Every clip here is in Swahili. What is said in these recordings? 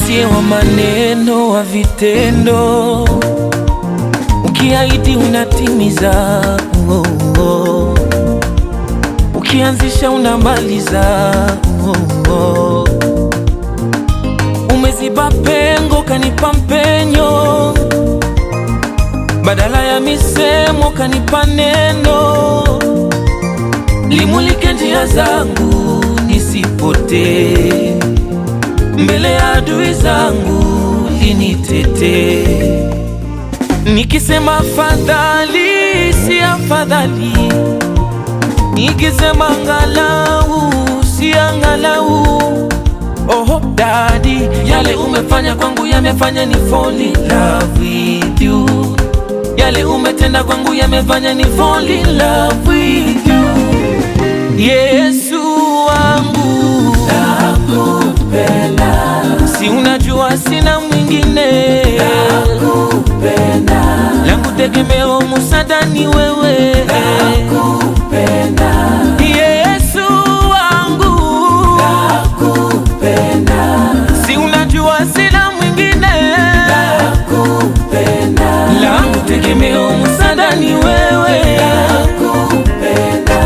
usiye wa maneno, wa vitendo, ukiahidi unatimiza, oh, oh. ukianzisha unamaliza, oh, oh. umeziba pengo, kanipa mpenyo, badala ya misemo kanipa neno, limulike njia zangu nisipotee mbele ya adui zangu linitete, nikisema afadhali si afadhali, nikisema angalau si angalau. Oho dadi, yale umefanya kwangu yamefanya ni fall in love with you, yale umetenda kwangu yamefanya ni fall in love with you, Yesu wangu nakupenda, si unajua sina mwingine nakupenda, langu tegemeo musada ni wewe nakupenda, Yesu wangu nakupenda, si unajua sina mwingine nakupenda, langu tegemeo musada ni wewe nakupenda.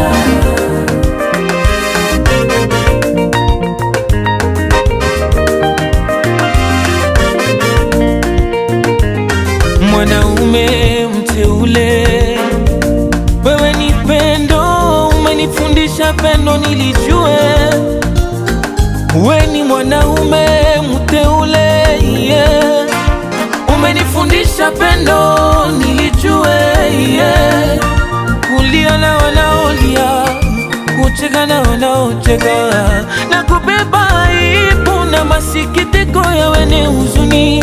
Mwanaume mteule, wewe ni pendo, umenifundisha pendo nilijue. We ni mwanaume mteule, yeah. umenifundisha pendo nilijue, yeah. kulia na wanaolia, kucheka na wanaocheka, na kubeba aibu na masikitiko ya wenye huzuni.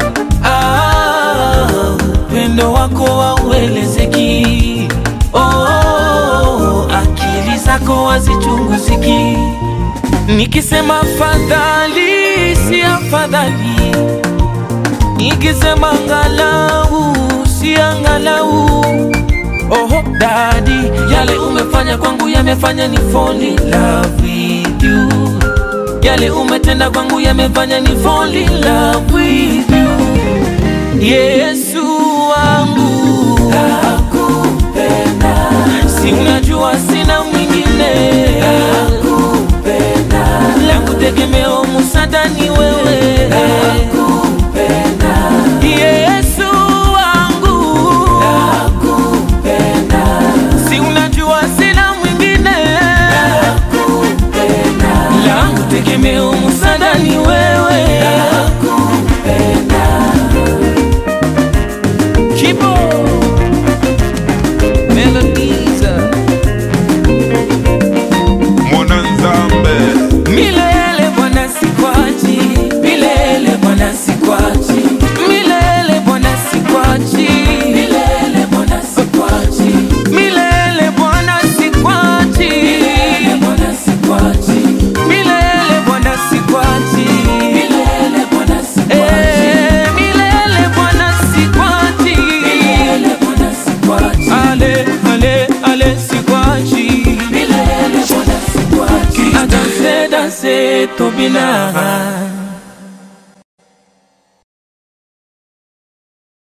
Ah, upendo wako hauelezeki. Oh, akili zako hazichunguziki. Nikisema afadhali si afadhali, nikisema angalau si angalau. Oho dadi, yale umefanya kwangu yamefanya ni fall in love with you, yale umetenda kwangu yamefanya ni fall in love with you. Yesu wangu nakupenda, si unajua sina mwingine nakupenda, langu tegemeo musada ni wewe nakupenda, Yesu wangu nakupenda, si unajua sina mwingine nakupenda, langu tegemeo musada ni wewe nakupenda. Kibo Melodiza Mwananzambe Milele Bwana sikwachi Milele Bwana sikwachi Milele Bwana sikwachi Milele Bwana sikwachi Milele Bwana sikwachi Milele Bwana sikwachi Milele Bwana sikwachi Milele Bwana sikwachi Milele Bwana sikwachi Milele Bwana sikwachi Ale ale ale sikwachi Milele Bwana sikwachi Adanse danse tobina